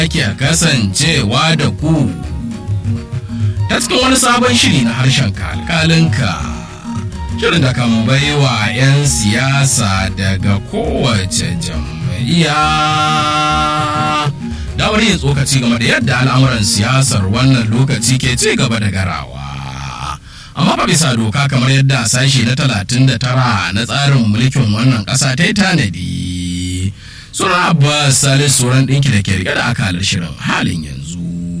ake kasancewa da ku ta cikin wani sabon shiri na harshen kalkalinka shirin da kan baiwa 'yan siyasa daga kowace jam'iyya damar yin tsokaci game da yadda al'amuran siyasar wannan lokaci ke ci gaba da garawa amma fa bisa doka kamar yadda sashi na 39 na tsarin mulkin wannan ƙasa ta yi tanadi suna abbas salis sauran ɗinki da ke rike da akalar shirin halin yanzu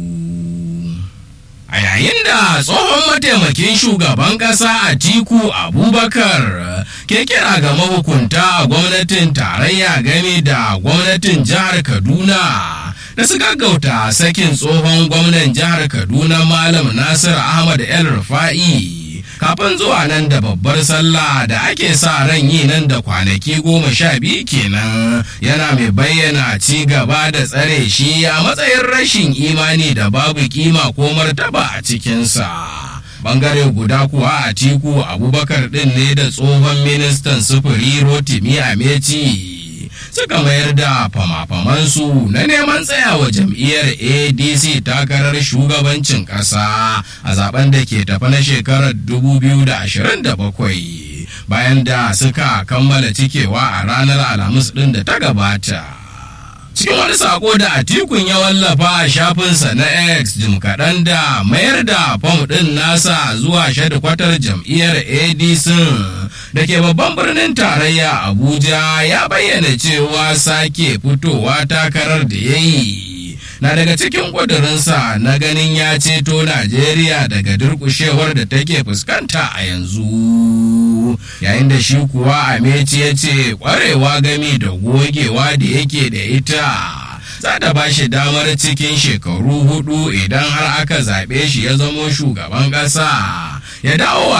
a yayin da tsohon mataimakin shugaban ƙasa a tiku abubakar ke kira ga mahukunta a gwamnatin tarayya game da gwamnatin jihar kaduna da su gaggauta sakin tsohon gwamnan jihar kaduna malam nasir ahmad el rufa'i kafin zuwa nan da babbar sallah da ake sa ran yi nan da kwanaki goma sha biyu kenan yana mai bayyana ci gaba da tsare shi a matsayin rashin imani da babu kima ko martaba a cikinsa bangare guda kuwa a tiku abubakar din ne da tsohon ministan sufuri rotimi ameci suka mayar da fama-famansu na neman tsayawa jam'iyyar adc takarar shugabancin ƙasa a zaben da ke tafi na shekarar 2027 bayan da suka kammala cikewa a ranar alhamis ɗin da ta gabata cikin wani sako da atikun ya wallafa a shafinsa na x jim kaɗan da mayar da fam ɗin nasa zuwa shadikwatar jam'iyyar adc da ke babban birnin tarayya abuja ya bayyana cewa sake fitowa takarar da ya yi na daga cikin ƙudurinsa na ganin ya ceto najeriya daga durƙushewar da take fuskanta a yanzu yayin da shi kuwa ameci ya ce ƙwarewa gami da gogewa da yake da ita za ta ba shi damar cikin shekaru hudu idan har aka zaɓe shi ya zamo shugaban ƙasa ya dawo